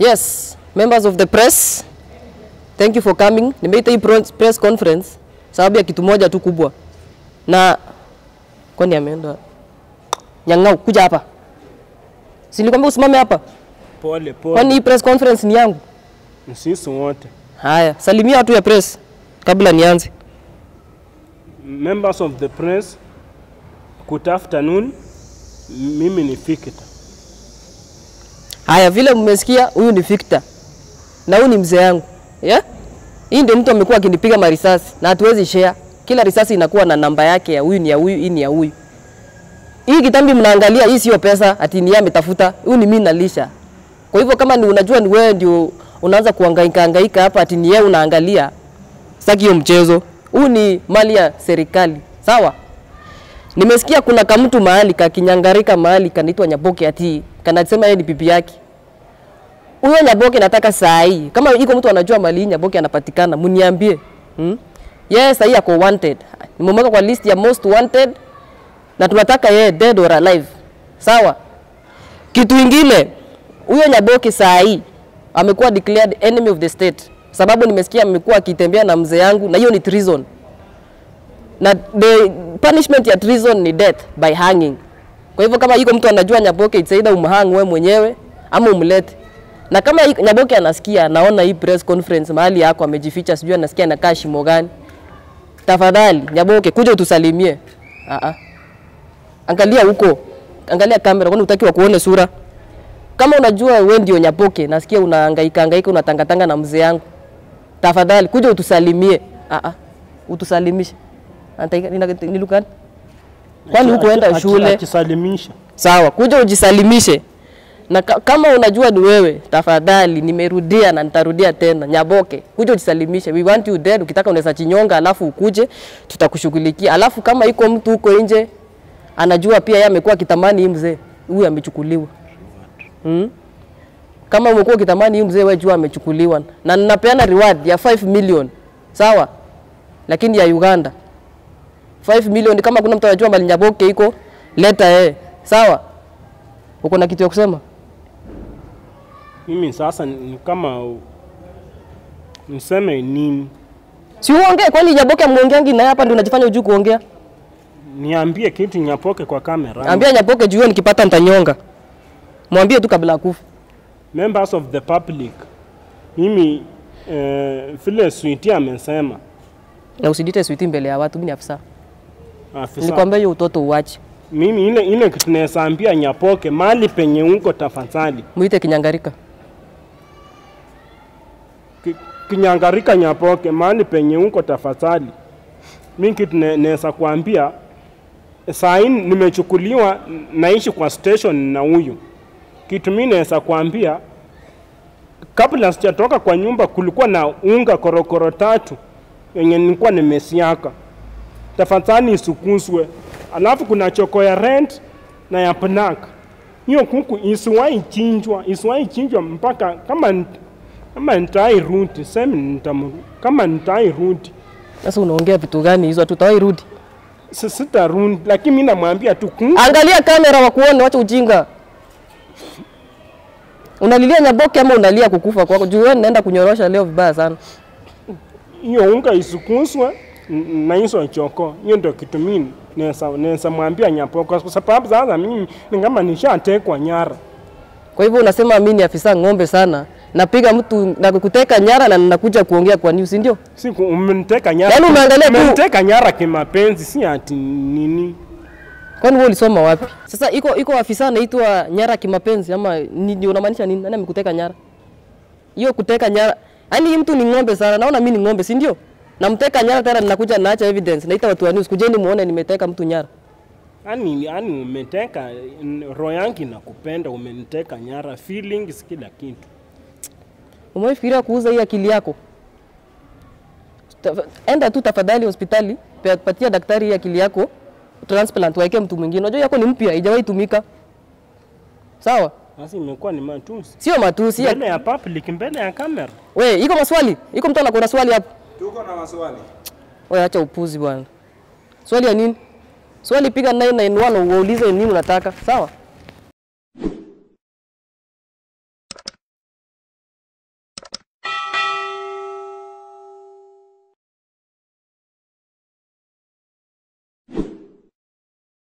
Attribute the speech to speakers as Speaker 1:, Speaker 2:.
Speaker 1: Yes, members of the press, thank you for coming. Nimeita hii pro- press conference sababu ya kitu moja tu kubwa, na kwani ameenda Nyang'au, kuja hapa, si nilikwambia usimame hapa?
Speaker 2: Pole
Speaker 1: Kwani
Speaker 2: pole,
Speaker 1: hii press conference ni yangu?
Speaker 2: sisi wote
Speaker 1: Haya, salimia watu ya press kabla nianze.
Speaker 2: members of the press, good afternoon. Mimi ni Fikita.
Speaker 1: Haya, vile mmesikia, huyu ni Victor na huyu ni mzee yangu yeah? Hii ndio mtu amekuwa akinipiga marisasi na hatuwezi share. Kila risasi inakuwa na namba yake, ya huyu ni ya huyu, hii ni ya huyu. Hii kitambi mnaangalia, hii sio pesa ati ni yeye ametafuta, huyu ni mimi nalisha. Kwa hivyo kama ni unajua ni wewe ndio unaanza kuhangaika hangaika hapa ati ni yeye unaangalia, sitaki hiyo mchezo. Huu ni mali ya serikali, sawa? Nimesikia kuna kamtu mahali kakinyangarika mahali kanaitwa Nyaboke ati kanasema yeye ni bibi yake. Huyo Nyaboke nataka saa hii. Kama iko mtu anajua mali hii Nyaboke anapatikana, mniambie. Hmm? Yeye saa hii ako wanted. Nimemweka kwa list ya most wanted na tunataka yeye dead or alive. Sawa? Kitu ingine, huyo Nyaboke saa hii amekuwa declared enemy of the state. Sababu nimesikia amekuwa akitembea na mzee yangu na hiyo ni treason na the punishment ya treason ni death by hanging. Kwa hivyo kama iko mtu anajua Nyaboke, it's either umhang wewe mwenyewe ama umlete. Na kama iko- Nyaboke anasikia, naona hii press conference mahali yako amejificha, sijui anasikia anakaa shimo gani. Tafadhali Nyaboke, kuja utusalimie. Ah ah. Angalia huko, angalia kamera, kwani utaki wa kuone sura? Kama unajua wewe ndio Nyaboke, nasikia unahangaika hangaika, unatangatanga na mzee yangu, tafadhali kuja utusalimie. Ah ah, utusalimishe. Antaika- nina- ni lugha gani? Kwani hukuenda
Speaker 2: Aki- aki-
Speaker 1: shule?
Speaker 2: Akisalimisha
Speaker 1: Sawa, kuja ujisalimishe. Na ka, kama unajua ni wewe, tafadhali, nimerudia na nitarudia tena, Nyaboke, kuja ujisalimishe. We want you dead. Ukitaka unaweza chinyonga, alafu ukuje, tutakushughulikia. Alafu kama iko mtu huko nje anajua pia yeye amekuwa kitamani hii mzee, huyu amechukuliwa. Hmm? Kama umekuwa kitamani hii mzee, wewe jua amechukuliwa, na ninapeana reward ya 5 million, sawa, lakini ya Uganda 5 million. Kama kuna mtu anajua mali Nyaboke iko, leta yeye, sawa. Uko na kitu ya kusema?
Speaker 2: mimi sasa ni kama u- niseme nini?
Speaker 1: Si uongee, kwani Nyaboke amuongeangi na hapa ndio unajifanya ujui kuongea?
Speaker 2: Niambie kitu Nyapoke kwa kamera.
Speaker 1: Ambia Nyaboke juu nikipata nitanyonga. Mwambie tu kabla akufa.
Speaker 2: Members of the public, mimi eh, vile Switi amesema
Speaker 1: Na usidite switi mbele ya watu, mimi ni afisa.
Speaker 2: afisa,
Speaker 1: Nilikwambia hiyo utoto uache.
Speaker 2: mimi ile ile kitu naweza ambia Nyapoke, mali penye uko tafadhali
Speaker 1: Muite kinyangarika.
Speaker 2: Ki- kinyangarika Nyapoke, mahali penye uko tafadhali. Mi kitu ne- naweza kuambia saa hii nimechukuliwa, naishi kwa station na huyu kitu. Mi naweza kuambia kabla sijatoka kwa nyumba, kulikuwa na unga korokoro tatu yenye nilikuwa nimesiaka, tafadhali isukuzwe. Alafu kuna choko ya rent na ya pnak. Hiyo kuku isiwahi chinjwa, isiwahi chinjwa mpaka kama nit- kama nitai rudi semi nitam kama nitai rudi
Speaker 1: Sasa unaongea vitu gani hizo? Tutawahi rudi.
Speaker 2: Si- sitarudi, lakini mimi namwambia tu kuku
Speaker 1: Angalia kamera wakuone, wacha ujinga. Unalilia Nyaboke ama unalia kukufa kwako? Juu wewe naenda kunyorosha leo vibaya sana.
Speaker 2: hiyo unga isukuzwe n- na hizo choko. Hiyo ndio kitu mimi naweza naweza mwambia Nyapoko, kwa sababu sasa mimi ni kama nishatekwa nyara.
Speaker 1: Kwa hivyo unasema mimi ni afisa ng'ombe sana, napiga mtu na kuteka nyara na ninakuja kuongea kwa news, ndio?
Speaker 2: Siku umeniteka nyara,
Speaker 1: Yaani umeangalia tu-
Speaker 2: umeniteka nyara kimapenzi, si ati nini.
Speaker 1: Kwani wewe ulisoma wapi? Sasa iko iko afisa anaitwa nyara kimapenzi ama ni, ni unamaanisha nini? Nani amekuteka nyara? Hiyo kuteka nyara. Yaani hii mtu ni ng'ombe sana. Naona mimi ni ng'ombe, si ndio? Namteka nyara tena ninakuja naacha evidence. Naita watu wa news, kujeni muone nimeteka mtu nyara.
Speaker 2: Yaani yaani umeteka n- roho yangu inakupenda, umeniteka nyara, feelings kila kitu.
Speaker 1: Umefikiria kuuza hii akili yako? Tafa- Enda tu tafadhali hospitali, pe- patia daktari hii akili yako transplant, waeke mtu mwingine. Unajua yako ni mpya, haijawahi tumika. Sawa?
Speaker 2: Sasa imekuwa ni matusi
Speaker 1: Sio matusi. ya-
Speaker 2: mbele ya public, mbele ya kamera.
Speaker 1: We, iko maswali? Iko mtu anakuwa na swali hapo?
Speaker 3: Tuko na maswali.
Speaker 1: We, acha upuzi bwana. Swali ya nini? Swali piga 991 waulize nini unataka. Sawa?